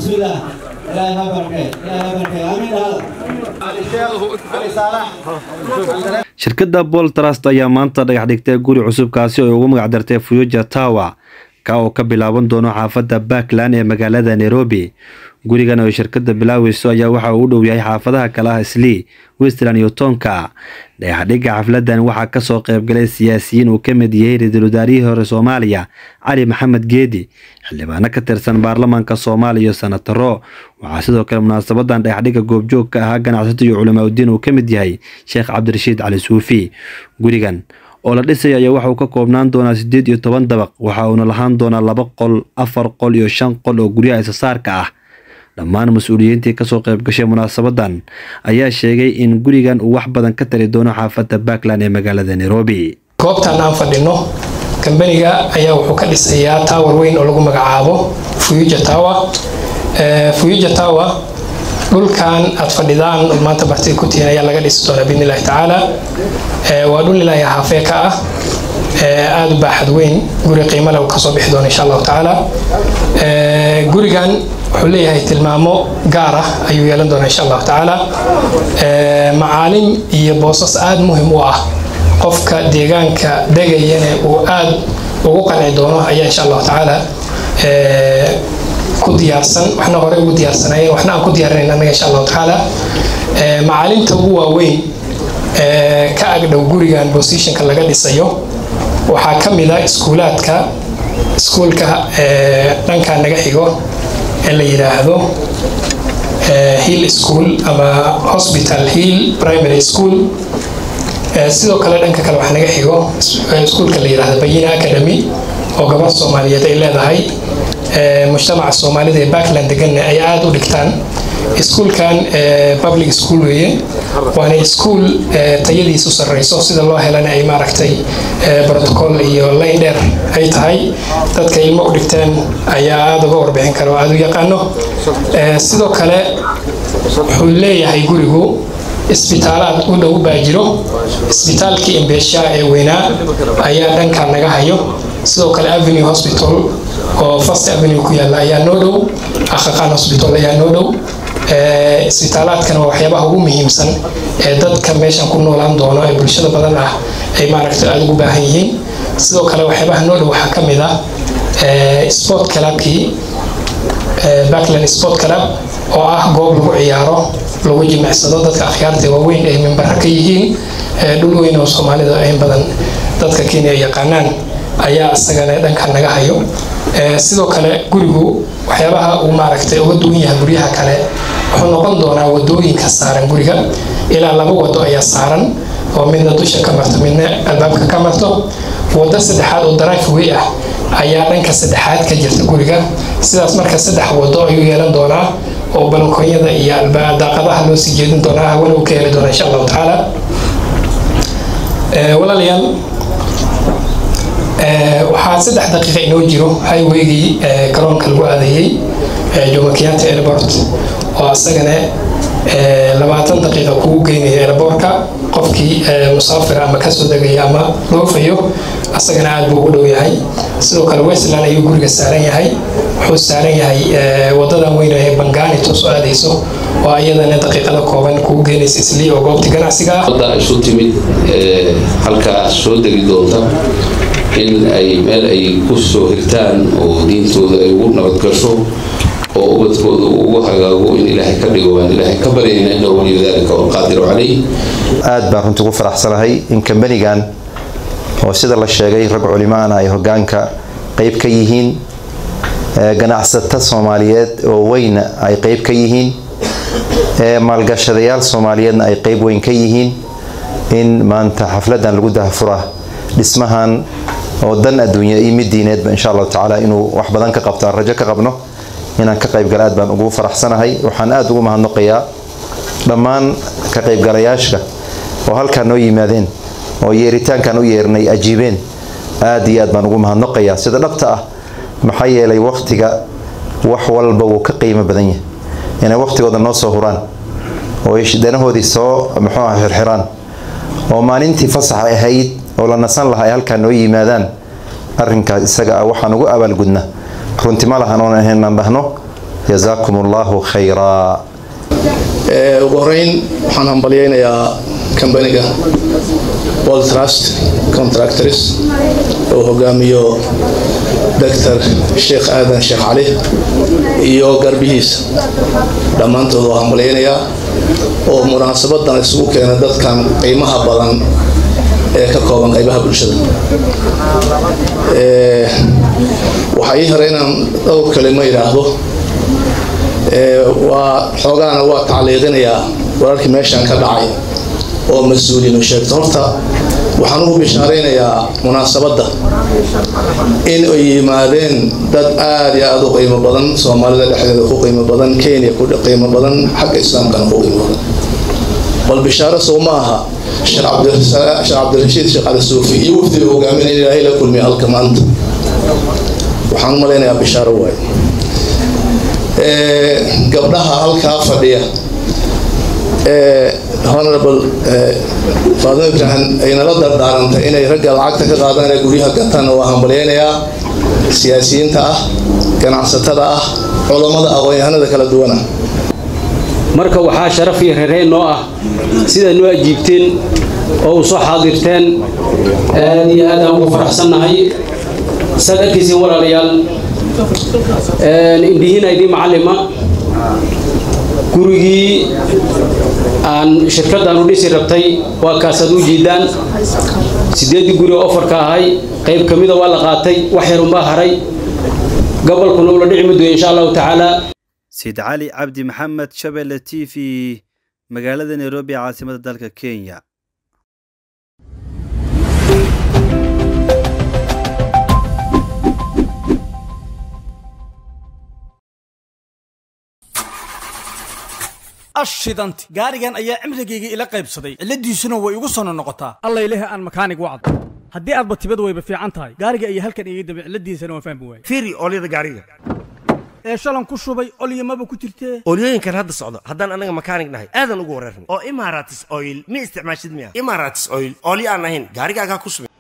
bismillaah ilaahay ha barkee ilaahay ha barkee amiin dhahada shirkadda bol trust ayaa maanta dhagax dhigtay guri cusubkaasi oo ugu magac dartay future tower ka oo ka bilaaban doono xaafadda backland ee magaalada nairobi gurigan oo shirkadda bilaaweyso ayaa waxa uu u dhow yahay xaafadaha kale ah slee westland iyo toonka dhagaxdhigga xafladan waxaa kasoo qaybgalay siyaasiyiin uu ka mid yahay ra-iisul wasaarihii hore soomaaliya cali maxamed geedi xildhibaano ka tirsan baarlamaanka soomaaliya iyo senataro waxaa sidoo kale munaasabadan dhagaxdhigga goobjoog ka ahaa ganacsato iyo culamaa udiin uu ka mid yahay sheekh cabdirashiid cali suufi gurigan oo la dhisaya ayaa waxa uu ka koobnaan doonaa siddeed iyo toban dabaq waxa uuna lahaan doonaa laba qol afar qol iyo shan qol oo guryaha isasaarka ah dhammaan mas-uuliyiintii kasoo qayb gashay munaasabadan ayaa sheegay in gurigan uu wax badan ka tari doono xaafadda backland ee magaalada nairobi goobtan aan fadhino kambaniga ayaa wuxuu ka dhisayaa tower weyn oo lagu magacaabo future tower future tower dhulkan aad fadhidaan maanta bartida ku tihiin ayaa laga dhisi doonaa biidni illahi tacaala waa dhul ilaahay haafee ka ah aada u baaxad weyn guri qiimo leh kasoo bixi doona insha allahu tacaala gurigan wuxuu leeyahay tilmaamo gaar ah ayuu yeelan doonaa insha allahu tacaala macaalim iyo boosas aada muhim u ah qofka deegaanka degayana uu aada ugu qanci doono ayaa insha allahu tacaala ku diyaarsan waxna hore ugu diyaarsanayeen waxna aan ku diyaarinayn annaga insha allahu tacaala macaalimta ugu waaweyn ka agdhow gurigan positionka laga dhisayo waxaa ka mid a iskuulaadka iskuulka dhankaa naga xigo ee la yidhaahdo hill school ama hospital hill primary school sidoo kale dhanka kale waxaa naga xigo iskuulka la yidhaahdo bayina academy oo gabadh soomaaliyeed ay leedahay mujtamaca soomaalida ee backland deganna ay aada u dhigtaan iskuulkan public school weeye waana iskuul tayadiisu sarreyso sida loo helana ay maaragtay protocol iyo layn dheer ay tahay dadka ilmo u dhigteen ayaa aada uga warbixin kara oo aada u yaqaano sidoo kale wuxuu leeyahay gurigu isbitaalaad u dhow baa jiro isbitaalkii imbeesha ee weynaa ayaa dhanka naga hayo sidoo kale avenue hospital oo first avenue ku yaalla ayaa noo dhow akhaqaan hospital ayaa noo dhow isbitaalaadkana waa waxyaabaha ugu muhiimsan ee dadka meeshan ku noolaan doono ee bulshada badan ah ay maaragtay aada ugu baahan yihiin sidoo kale waxyaabaha noo dhow waxaa ka mid ah sport clubkii backland sport club oo ah goob lagu ciyaaro lagu jimicsado dadka akhyaarta waaweyn ay mimbara ka yihiin dhul weyn oo soomaalida in badan dadka kenya yaqaanaan ayaa isagana dhanka naga hayo sidoo kale gurigu waxyaabaha uu maaragtay uga duwan yahay guryaha kale wuxuu noqon doonaa wadooyinka saaran guriga ilaa laba wado ayaa saaran oo midna dusha ka marto midna albaabka ka marto wado saddexaad oo drive way ah ayaa dhanka saddexaad ka jirta guriga sidaas marka saddex wado ayuu yeelan doonaa oo balkoonyada iyo daaqadaha loo sii jeedin doonaa hawana uu ka heli doonaa insha allahu tacaala walaalayaal waxaa saddex daqiiqa inoo jiro highwaygii garoonka lagu aadayey jomo kenyatta airport oo asagana labaatan daqiiqa kugu geynaya airportka qofkii musaafir ama kasoo degaya ama loofayo asagana aada buu ugu dhow yahay sidoo kale westland ayuu guriga saaran yahay wuxuu saaran yahay wadadan weyn ee bangani toos aadayso oo iyadana daqiiqada kooban kugu geynaysa islii oo goobtii ganacsiga ah wadda isu timid halkaa soo degi doonta in ay meel ay ku soo hirtaan oo diintooda ay ugu nabadgasho oo ubadkooda ugu hagaago in ilaahay ka dhigo waan ilaahay ka baryayna innahu waliyu dalika walqaadiru calayh aad baan runtii ugu faraxsanahay in kambanigan oo sida la sheegay rag culimaana ay hogaanka qeyb ka yihiin ganacsato soomaaliyeed oo weyna ay qeyb ka yihiin maalgashadayaal soomaaliyeedna ay qeyb weyn ka yihiin in maanta xafladan lagu dahafura dhismahan oo dan adduunya iyo mid diineedba insha allahu tacaala inuu wax badan ka qabto aan rajo ka qabno inaan ka qaybgala aad baan ugu faraxsanahay waxaan aada ugu mahadnaqayaa dhammaan ka qaybgalayaasha oo halkaa noo yimaadeen oo yeeritaankan u yeernay ajiibeen aad iyo aad baan ugu mahadnaqayaa sida dhabta ah maxaa yeelay wakhtiga wax walba wuu ka qiimo badan yahay inay wakhtigooda noo soo huraan oo danahoodii soo muxuu ah xirxiraan oo maalintii fasaxa ahayd oo la nasan lahaa ay halkaa noo yimaadaan arrinkaas isaga ah waxaan ugu abaalgudna runti ma lahan oon ahayn aan dhahno jazaakum allahu khayraa ugu horeyn waxaan hambalyeynayaa kambaniga world trust contractors oo hogaamiyo doctor sheekh aadan sheekh cali iyo garbihiisa dhammaantood waa hambalyeynayaa oo munaasabadan isugu keena dadkan qiimaha badan ee ka kooban qaybaha bulshada waxaa ii hore inaan dhowr kalimo idhaahdo waa xoogaana waa tacliiqinayaa wararkii meeshan ka dhacay oo mas-uuliyiinu sheegto horta waxaan ugu bishaaraynayaa munaasabadda in ay yimaadeen dad aada iyo aada u qiimo badan soomaalida dhexdeeda ku qiimo badan kenya ku qiimo badan xagga islaamkana ku qiimo badan bal bishaaro sow ma aha sheekh cabdirashiid sheekh cali suufi iyo wafdiga hogaamin in ilaahay la kulmiya halka maanta waxaan u malaynayaa bishaaro waaye gabdhaha halkaa fadhiya honorable faadimo ibrahim ay nala dardaarantay inay ragga lacagta ka qaadaan ee guryaha gataan waa hambalyeynayaa siyaasiyiinta ah ganacsatada ah culammada aqoon-yahanada kala duwana marka waxaa sharaf iyo reereen noo ah sidaad noo ajiibteen oo u soo xaadirteen aad iyo aad aan ugu faraxsannahay saad arkaysiin walaalayaal indhihiina idii macallima gurigii aan shirkaddan u dhisi rabtay waa kaasaad u jiidaan sideeddii guri oo ofarka ahay qayb ka mida waa la qaatay wax yar unbaa haray gobolkuna ula dhici madoya insha allahu tacaala sayid cali cabdi maxamed shabelle t v magaalada nairobi caasimada dalka kenya ashidanti gaarigan ayaa cimrigayga ila qaybsaday cilladiisuna way igu sono noqotaa allayleh aan makaanig wacdo haddii aadba tibad wayba fiican tahay gaariga ayaa halkan iga dambe cilladiisana waan fahmi waayey fiiri oolyada gaariga ee shalan ku shubay olyamaba ku jirtee oolyooyinkan hadda socdo haddaan anaga makaanig nahay aadan ugu wareerna oo imaratis oil ma isticmaashid miya imaratis oil oolyo aan ahayn gaarigaagaa ku subin